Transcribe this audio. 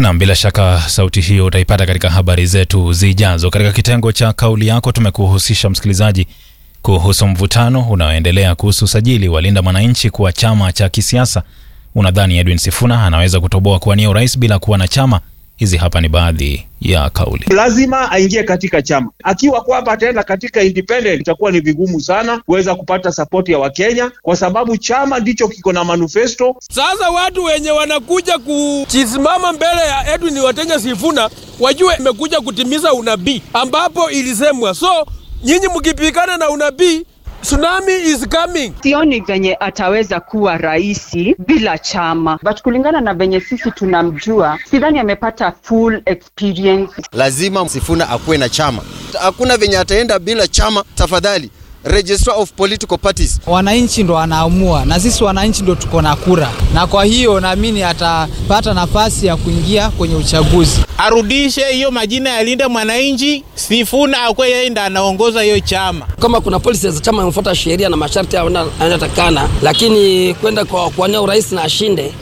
Nam, bila shaka sauti hiyo utaipata katika habari zetu zijazo. Katika kitengo cha kauli yako, tumekuhusisha msikilizaji kuhusu mvutano unaoendelea kuhusu usajili wa Linda Mwananchi kuwa chama cha kisiasa. Unadhani Edwin Sifuna anaweza kutoboa kuwania urais bila kuwa na chama? Hizi hapa ni baadhi ya kauli. lazima aingie katika chama. Akiwa kwamba ataenda katika independent, itakuwa ni vigumu sana kuweza kupata sapoti ya Wakenya kwa sababu chama ndicho kiko na manifesto. Sasa watu wenye wanakuja kuchisimama mbele ya Edwin Watenya Sifuna wajue imekuja kutimiza unabii ambapo ilisemwa. So nyinyi mkipigana na unabii, tsunami is coming. Sioni venye ataweza kuwa raisi bila chama, but kulingana na venye sisi tunamjua, sidhani amepata full experience. lazima Sifuna akuwe na chama. Hakuna venye ataenda bila chama. Tafadhali, Registrar of Political Parties. Wananchi ndo wanaamua na sisi wananchi ndo tuko na kura, na kwa hiyo naamini atapata nafasi ya kuingia kwenye uchaguzi. arudishe hiyo majina ya Linda Mwananchi, Sifuna akwe yeye ndo anaongoza hiyo chama. kama kuna polisi za chama imefuata sheria na masharti anayotakana, lakini kwenda kwa kuwania urais na ashinde